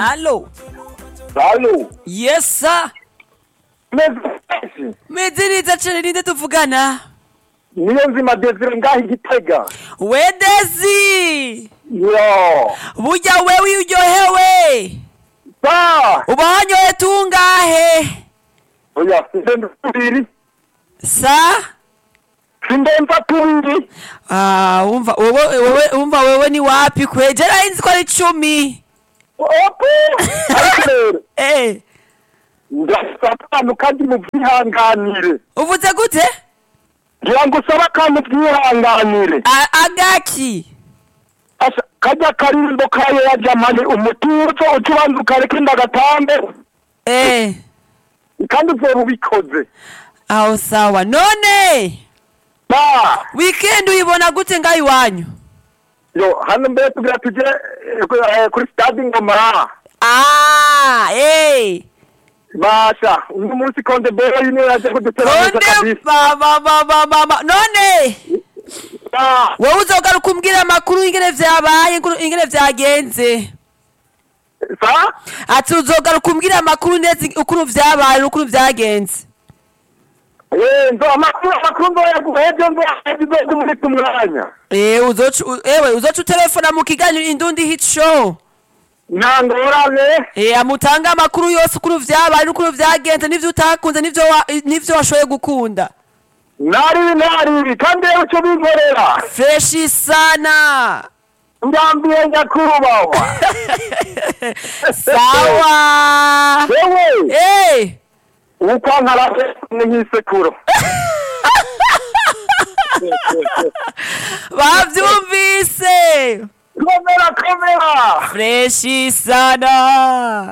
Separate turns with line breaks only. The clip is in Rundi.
Allo.
Allo.
Yes sir.
Mezi.
Meze neza cane ninde tuvugana?
Niyo nzima Desire ngaho igitega.
Wedezi.
Yo.
Burya wewe uryohewe.
Sa.
Uba wanyoye tungahe?
Oya, sindemba tubiri.
Sa?
Sindemba tubiri.
Ah, umva wewe wewe umva wewe ni wapi kwe? Jera inzi ko ari icumi.
Opo. Ariko rero.
Eh,
Ndasaba akantu kandi muvyihanganire.
uvuze gute?
Ngira ngo usaba akantu mvyihanganire.
A- Agaki.
Asa kajya karimbo kayo ya jamani umutuzo ucubanza ukareka indagatambe
Eh,
kandi uzoba ubikoze.
aho sawa. None
Ba.
weekend uyibona gute ngaho iwanyu?
Yo, hano mbere tugira tuje eh, ku- eh, kuri stade Ngoma.
Ah, eh.
Basha, uno munsi konde bora yine yaje kudutera neza
None
kabisa.
ba ba ba ba ba ba. None
Ah,
wowe uzogaruka umbwira amakuru ingene vyabaye inkuru- ingene vyagenze.
Sa?
Ati uzogaruka umbwira amakuru neza ukuntu vyabaye n'ukuntu vyagenze.
Eh, ndo amakuru amakuru ndo yaguheje ndo yagize muri tumwanya.
Eh, uzoca u- ewe uzoca utelefona mu kiganiro indundi hit show.
Nangorane.
Eh, amutanga amakuru yose ukuntu vyabaye n'ukuntu vyagenze n'ivyo utakunze n'ivyo wa- n'ivyo washoboye gukunda.
Nari nari kandi rero cyo binkorera.
Freshi sana.
Ndambiye nyakubawa.
Sawa.
Wewe,
Eh.
ukankara ni nk'isekuro.
bavyumvise
Komera komera.
freshi sana